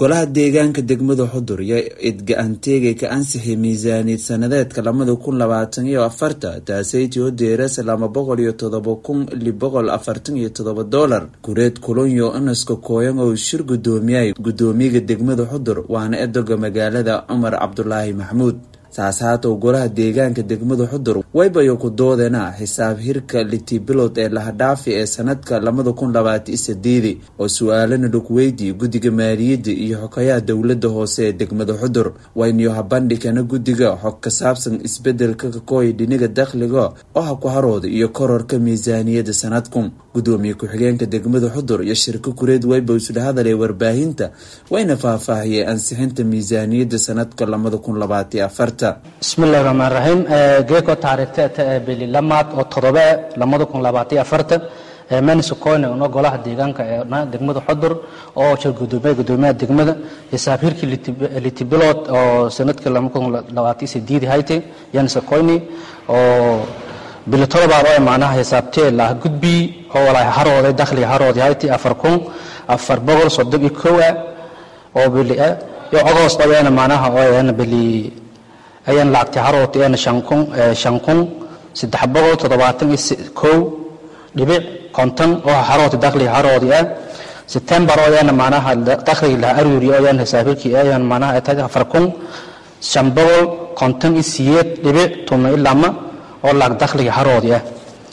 golaha deegaanka degmada xudur iyo idga-anteegay ka ansixiyay miisaaniyad sanadeedka labada kun labaatan iyo afarta taasaytio deerasa laba boqol iyo todoba kun lix boqol afartan iyo todoba doolar gureed kulonyo inaska kooyan oo shir gudoomiyay gudoomiyaga degmada xudur waana edoga magaalada cumar cabdulaahi maxmuud saas haatow golaha deegaanka degmada xudur waybayo ku doodena xisaab hirka litibilod ee lahadhaafi ee sanadka labada kun labaatan sideedi oo su-aalana dhugweydi guddiga maaliyadda iyo xogayaha dowlada hoose ee degmada xudur wayniyo habandhigana guddiga xog ka saabsan isbedelka kakooya dhiniga dakhliga oo ha ku harooda iyo kororka miisaaniyadda sanadkun gudoomiye ku-xigeenka degmada xudur iyo shirka kureed wayba isla hadalay warbaahinta wayna faahfaahiyey ansixinta miisaaniyadda sanadka labada kun labaatan afarta bismillahi raxmaan raxiim geeko taariikhta ee bili lamaad oo todobe lamada kun labaatan afartan manisocoyne una golaha deegaanka ee degmada xudur oo shir gudoomiya gudoomiyaha degmada xisaab hirkii litibilod oo sanadkii laba kun labaatan sideedi haytay yanisocoyne oo bili todobaad oo macnaha xisaabtee laha gudbi oo walahi harooday dakhliga harooday haytay afar kun afar boqol soddon iyo kow ah oo bili ah iyo agost aweena macnaha oo bili ayaan lacagtay harootayana shan kun shan kun saddex boqol toddobaatan iyo kow dhibic konton oo harooti dakhliga haroodi ah september ooyaana macnaha dakhliga laha aruuri ooyaan xisaabirkii ayaan macnaha tahay afar kun shan boqol konton iyo siyeed dhibic tuma iyo lama oo lacag dakhliga haroodi ah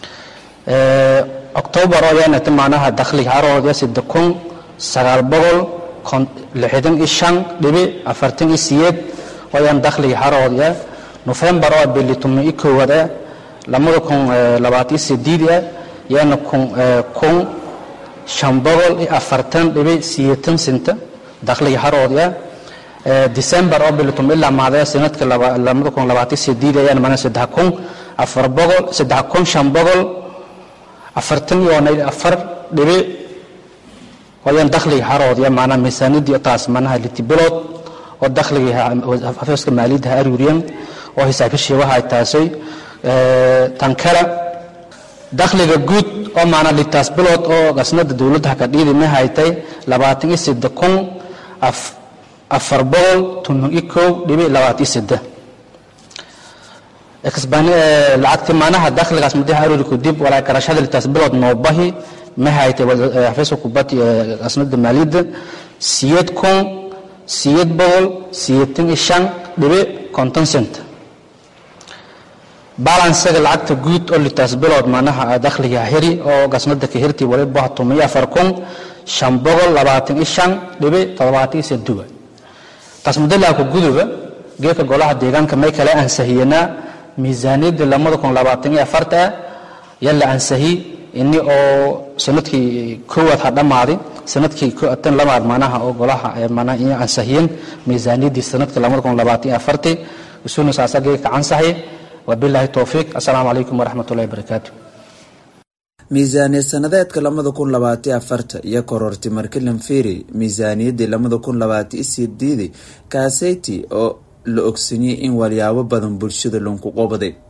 october ooyaana ta macnaha dakhliga haroodi ah saddex kun sagaal boqol lixdan iyo shan dhibic afartan iyo siyeed wayaan dakhliga haroodi ah nofembar oo bili tuma i koowaad ah lamada kun labaatan sideedi ah yaana kun kun shan boqol iyo afartan dhibic siyeetan sinta dakhliga haroodi ah december oo bili tuma ilaa maadaya sanadka lamada kun labaatan sideedi ayaana mana saddex kun afar boqol saddex kun shan boqol afartan iyo afar dhibic wayaan dakhliga haroodi ah maanaa miisaanidii taas manaha litibilood oo dakhliga xafiiska maaliyadda ha aruuriyan oo xisaabishii waxay taasay tan kale dakhliga guud oo maanaa litaas bilood oo gasnada dowladda hakadhiidi ma haytay labaatan iyo sida kun afar boqol toban iyo kow dhibic labaatan iyo sida lacagti maanaha dakhligaas madaxa aruuri kadib walaa garashada litaas bilood noobahi ma haytay xafiiska kubadda gasnada maaliyadda siyeed kun siyeed boqol siyeetan iyo shan dhibic konton cent balansaga lacagta guud oo litaas bilood macnaha dakhliga heri oo gasnada ka hirti waliba tumiyo afar kun shan boqol labaatan iyo shan dhibic toddobaatan iyo seduga taas mudalaaka guduba geedka golaha deegaanka may kale ansahiyanaa miisaaniyadda lamada kun labaatan iyo afarta ah yalla ansahi ini oo sanadkii koowaad ha dhammaaday sanadkii tan lamaad manaha oo golaha mana in ansahiyen miisaaniyaddii sanadka lamada kun labaatan iyo afartii isuna saasagee ka ansahay wabilaahi towfiiq assalaamu calaykum waraxmat ullahi barakaatu miisaaniyad sanadeedka labada kun labaatan afarta iyo korortay markilan firi miisaaniyaddii labada kun labaatan sideedi kaaseyti oo la ogsaniyey in walyaabo badan bulshada lunku qobaday